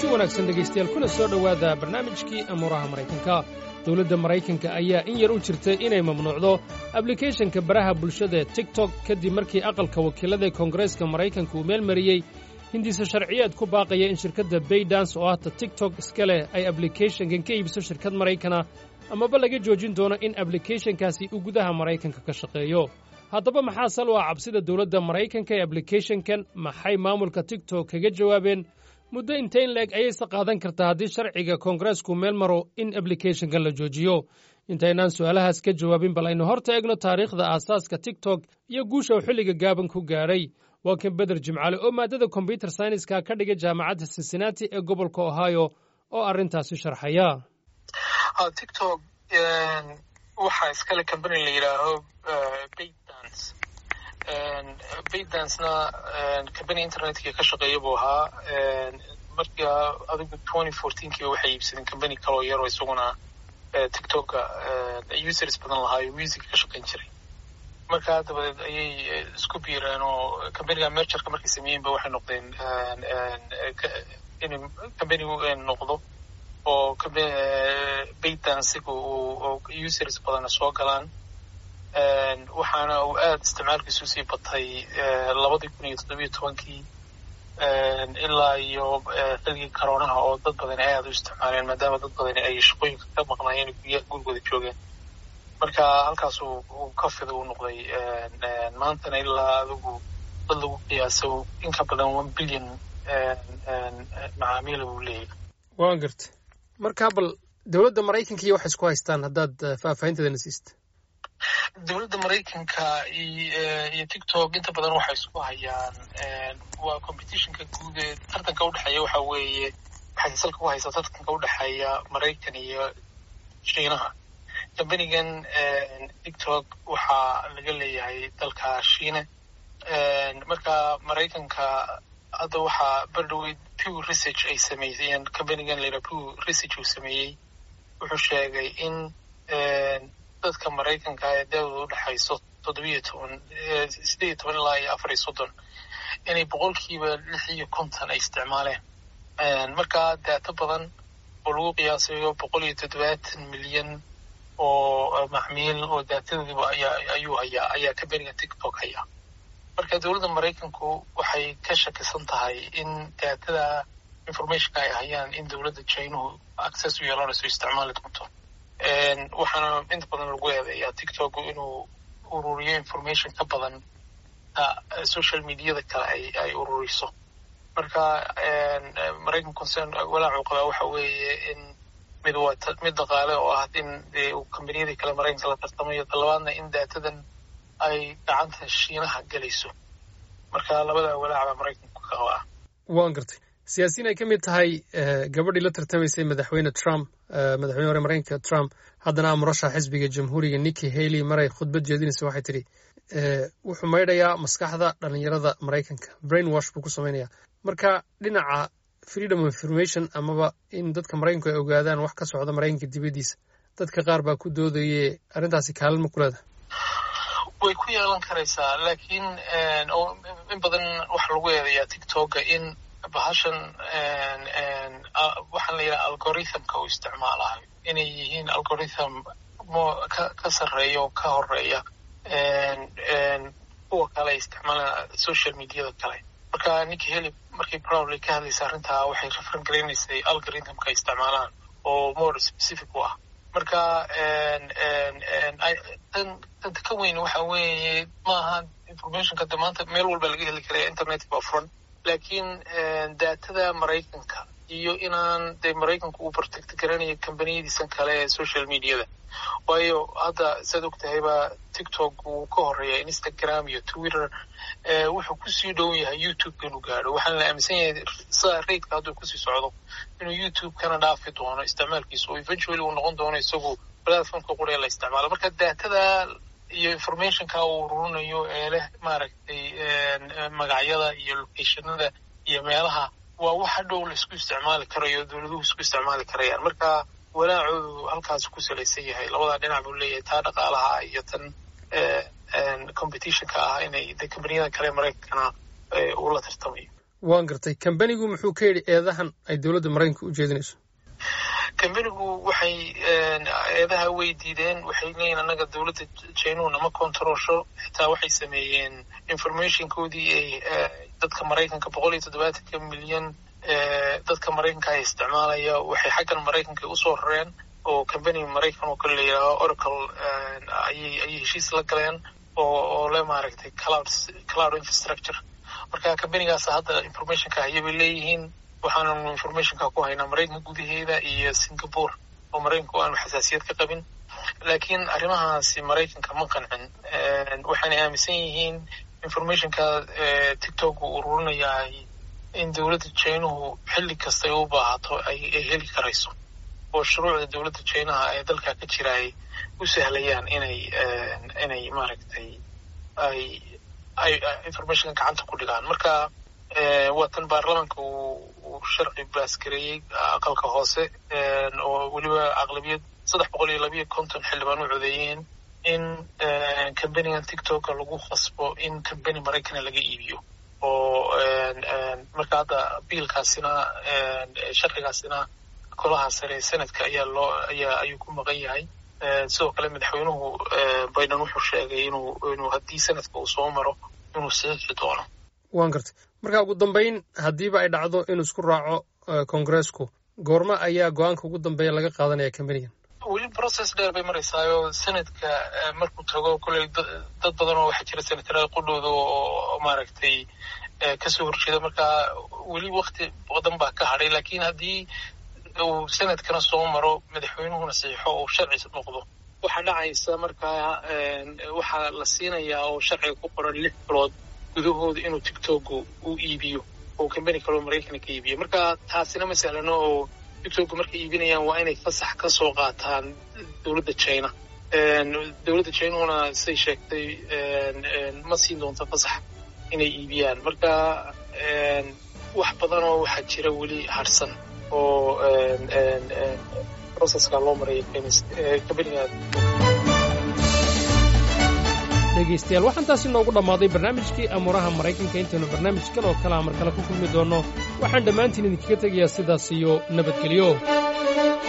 wanaagsan dhegaystayaal kuna soo dhowaada barnaamijkii amuuraha maraykanka dowladda maraykanka ayaa in yar u jirtay inay mamnuucdo ablikeeshanka baraha bulshada tiktok kadib markii aqalka wakiillada ee koongareeska maraykanka uu meel mariyey hindiise sharciyeed ku baaqaya in shirkadda baydans oo ahta tiktok iska leh ay ablikeeshankan ka iibiso shirkad maraykana amaba laga joojin doono in ablikeeshankaasi uu gudaha maraykanka ka shaqeeyo haddaba maxaa sal u ah cabsida dowladda maraykanka ee ablikeeshankan maxay maamulka tiktok kaga jawaabeen muddo intayn leeg ayayse qaadan kartaa haddii sharciga koongareesku meel maro in ablikeeshankan la joojiyo intaynaan su'aalahaas ka jawaabin bal aynu horta eegno taariikhda aasaaska tiktok iyo guusha uu xilliga gaaban ku gaadhay waa kan beder jimcaale oo maaddada kombyuter sayniska ka dhigay jaamacadda cincinnati ee gobolka ohio oo arrintaasi sharxaya tiktok waxaa iskale combany la yidhaaho baydance baydancena combany internetka ka shaqeeya buu ahaa marka adigu twenty fourteenkiiba waxay iibsadeen combany kaloo yaroo isaguna tiktoka users badan lahaayo music ka shaqayn jiray markaa dabadeed ayay isku biireen oo combanyga mergerka markay sameeyeenba waxay noqdeen in combany noqdo oo baydancega users badana soo galaan waxaana uu aada isticmaalkiisu sii batay labadii kun iyo toddobiyo tobankii ilaa iyo xilligii karoonaha oo dad badani ay aada u isticmaaleen maadaama dad badani ay shaqooyinka ka maqnaayeen gurya gurigooda joogeen marka halkaas uu ka fida u noqday maantana ilaa adigu dad lagu qiyaaso in ka badan one billion macaamiila buu leeyahay waan garta markaa bal dowladda maraykanka iyo waxay isku haystaan haddaad faahfaahinteedana siista dowladda maraykanka iyo tiktok inta badan waxay isku hayaan waa competitionka guud ee tartanka udhexeeya waxa weeye waxay salka ku haysaa tartanka udhexeeya maraykan iyo shiinaha combanigan tiktok waxaa laga leeyahay dalka shiine marka maraykanka hadda waxaa berdhoweyd pew research ay sameeyeen combanigan layidhaha pew research uu sameeyey wuxuu sheegay in dadka maraykanka ee daawada udhexayso toddobiyo toban sideed iyo toban ilaa iyo afar iyo soddon inay boqolkiiba lix iyo konton ay isticmaaleen markaa daato badan oo lagu qiyaasayo boqol iyo toddobaatan milyan oo macmiil oo daatadoodiiba ayaa ayuu hayaa ayaa combaniga tiktok hayaa marka dowladda maraykanku waxay ka shakisan tahay in daatada informationka ay hayaan in dowladda chinuhu access u yeelanayso isticmaali doonto waxaana inta badan lagu eedeeyaa tiktok inuu ururiyo information ka badan social mediada kale ay ay ururiso marka maraykan concern walaacu qabaa waxa weeye in mid waa mid dhaqaale oo ah in dee combaniyadii kale maraykanka la tartamayo talabaadna in daatadan ay gacanta shiinaha gelayso marka labada walaac baa maraykanku ka qabaa waan gartay siyaasiyiin ay ka mid tahay gabadhii la tartamaysay madaxweyne trump madaxweyne hore maraykanka trump haddana murashax xisbiga jamhuuriga nikki haley maray khudbad jeedinaysa waxay tidhi wuxuu maydhayaa maskaxda dhalinyarada maraykanka brain wash buu ku samaynayaa marka dhinaca freedom of information amaba in dadka maraykanku ay ogaadaan wax ka socda maraykanka dibaddiisa dadka qaar baa ku doodaye arrintaasi kaalin ma ku leedahay way ku yeelan karaysaa laakiin in badan waxaa lagu eedayaa tiktoka in bahashan waxaan la yidhaha algorithmka uu isticmaalayo inay yihiin algorithm mo ka ka sarreeya oo ka horeeya kuwa kale isticmaalaan social mediada kale marka ninki heli markii proudly ka hadlaysa arrintaa waxay referan garaynaysay algorithmka ay isticmaalaan oo more specific u ah marka tan tanta ka weyn waxa weeye maaha informationka de maanta meel walba laga heli karaya internet baa furan laakiin daatada maraykanka iyo inaan dee maraykanku uu protect garanayo combaniyadiisan kale ee social mediada waayo hadda saad og tahayba tiktok wuu ka horeeya instagram iyo twitter wuxuu kusii dhow yahay youtube inuu gaadho waxaana la aaminsan yahay sida raidka hadduu kusii socdo inuu youtube kana dhaafi doono isticmaalkiisa oo eventually uu noqon doono isagu platformka qura ee la isticmaalo marka daatada iyo informationka uu ururinayo ee leh maaragtay magacyada iyo locationada iyo meelaha waa wax hadhow la isku isticmaali karayo dowladuhu isku isticmaali karayaan marka walaacoodu halkaas ku salaysan yahay labadaa dhinac buu leeyahay taa dhaqaalaha iyo tan competitionka ah inay de combaniyada kale maraykankana uu la tartamayo waan gartay kambanigu muxuu ka yidhi eedahan ay dowladda maraykanka u jeedinayso kambanigu waxay eedaha way diideen waxay leeyihin annaga dowladda jainuhu nama kontaroosho xitaa waxay sameeyeen informationkoodii ay dadka maraykanka boqol iyo toddobaatanka milyan dadka maraykanka ay isticmaalaya waxay xaggan maraykanka usoo rareen oo kambani maraykan oo kale la yidhaaho oracle ayay ayay heshiis la galeen oo oo le maaragtay cloud cloud infrastructure marka kambanigaas hadda informationka haya bay leeyihiin waxaananu informationka ku haynaa maraykanka gudaheeda iyo singapore oo maraykanku aanu xasaasiyad ka qabin laakiin arrimahaasi maraykanka ma qancin waxayna aaminsan yihiin informationka tiktok uu ururinayaa in dowladda jainuhu xilli kastay u baahato ay ay heli karayso oo shuruucda dowladda jainaha ee dalka ka jira ay u sahlayaan inay inay maaragtay ay ay informationka gacanta ku dhigaan marka waa tan baarlamanka uu uu sharci baasgareeyey aqalka hoose oo weliba aqlabiyad saddex boqol iyo labiyo konton xildhibaan u codeeyeen in kambanigan tiktoka lagu khasbo in kambani maraykana laga iibiyo oo marka hadda biilkaasina sharcigaasina golaha sare senadka ayaa loo ayaa ayuu ku maqan yahay sidoo kale madaxweynuhu biden wuxuu sheegay inuu inuu haddii sanadka uu soo maro inuu saxiixi doono waan gartay marka ugu dambayn haddiiba ay dhacdo inuu isku raaco kongareesku goorma ayaa go-aanka ugu dambeeya laga qaadanaya kambanigan weli process dheer bay maraysaayo sanadka markuu tago koley dad badan oo waxaa jira senataraal qudhooda oo maaragtay kasoo horjeeda marka weli wakti badan baa ka hadhay laakiin haddii uu sanadkana soo maro madaxweynuhuna saxiixo uu sharci noqdo waxaa dhacaysa markaa waxaa la siinayaa oo sharciga ku qoran lix bilood gudahooda inuu tiktoku u iibiyo oo kambani kaloo maraykana ka iibiyo marka taasina ma sahlano oo tiktoku markay iibinayaan waa inay fasax ka soo qaataan dowladda china dowladda chinahuna siday sheegtay ma siin doonto fasax inay iibiyaan marka wax badanoo waxaa jira weli harsan oo processka loo maraya kambaniga dhegaystayaal waxaan taasi noogu dhammaaday barnaamijkii amuuraha maraykanka intaynu barnaamijkan oo kalea mar kale ku kulmi doonno waxaan dhammaantiin idinkaga tegayaa sidaas iyo nabadgelyo